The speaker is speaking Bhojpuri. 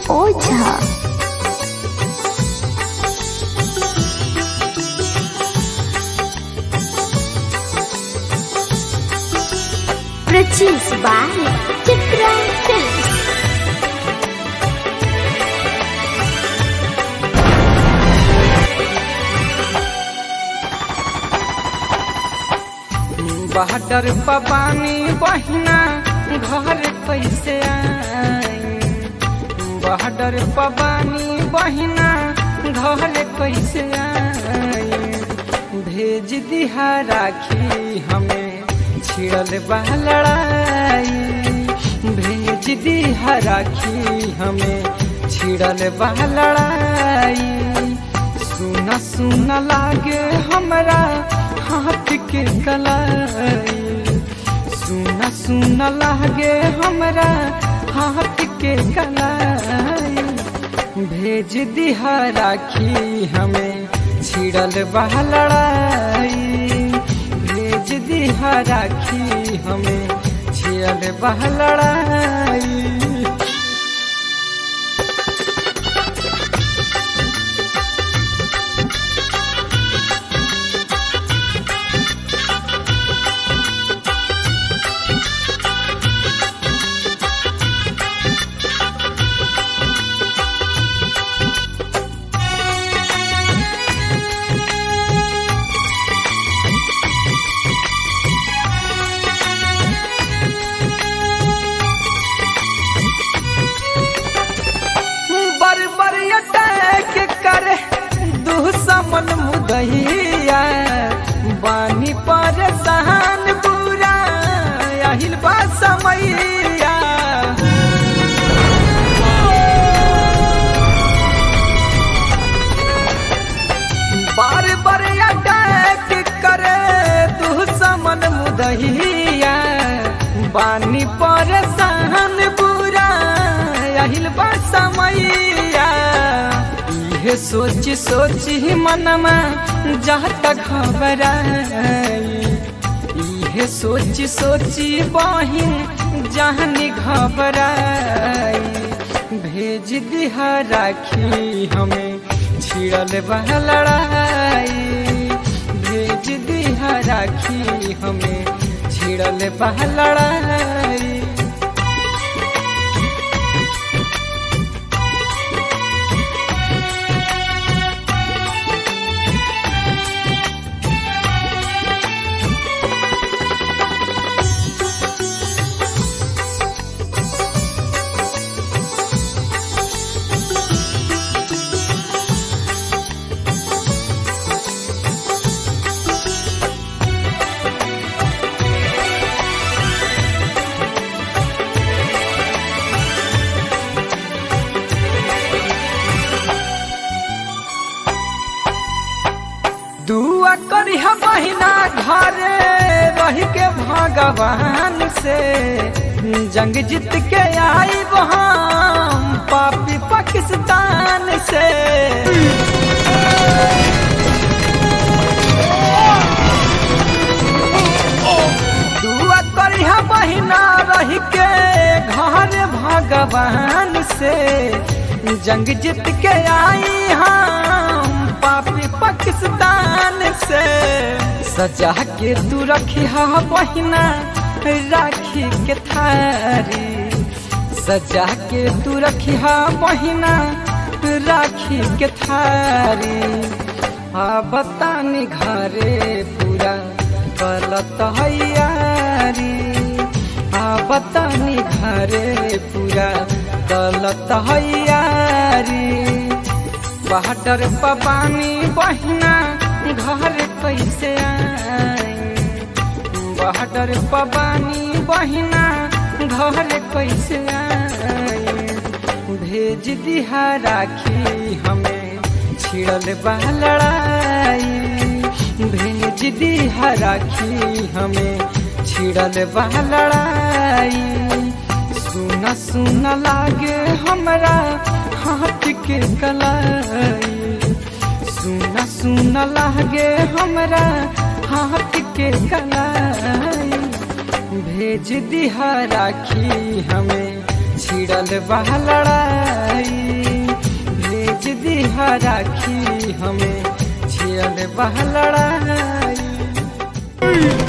Ojha produced by Chitra Films. बहडर पबानी बहिना घर कैसे आई बहडर पबानी बहिना घर कैसे आई भेज दिहा राखी हमें छिड़ल बा लड़ाई भेज दिहा राखी हमें छिड़ल बा लड़ाई सुना सुना लागे हमरा हाथ के कलाई सुना सुना लागे हमरा हाथ के कलाई भेज दिहा राखी हमें छिड़ल बा लड़ाई भेज दिहा राखी हमें छिड़ल बा लड़ाई बर बर अटैक करे दुश्मन मुदहिया बानी परेशान पूरा আহিल बा समैया बार बार अटैक करे दुश्मन मुदहिया बानी परेशान पूरा আহিल बा समैया इहे सोच सोच ही मनमा जाता घबराई इहे सोच सोच बहिन जहनी घबराई भेज दिहा राखी हमें छिड़ल बा लड़ाई भेज दिहा राखी हमें छिड़ल बा लड़ाई दुआ करी हम महीना घरे रह के भगवान से जंग जीत के आई हम पापी पाकिस्तान से दुआ करी हम महीना रह के घर भगवान से जंग जीत के आई हम पापी पाकिस्तान से सजा के तू रखी हा बहिना राखी के थारी सजा के तू रखी हा बहिना राखी के थारी आ बतानी घरे पूरा गलत हैयारी आ बतानी घरे पूरा गलत हैयारी बहडर पबानी बहिना घर कैसे आई बहडर पबानी बहिना घर कैसे आई भेज दिहा राखी हमें छिड़ल बा लड़ाई भेज दिहा राखी हमें छिड़ल बा लड़ाई सुना सुना लागे हमरा हाथ के कलाई सुना सुना लागे हमरा हाथ के कलाई भेज दिहा राखी हमें छिड़ल बह लड़ाई भेज दी राखी हमें छिड़ल बह लड़ाई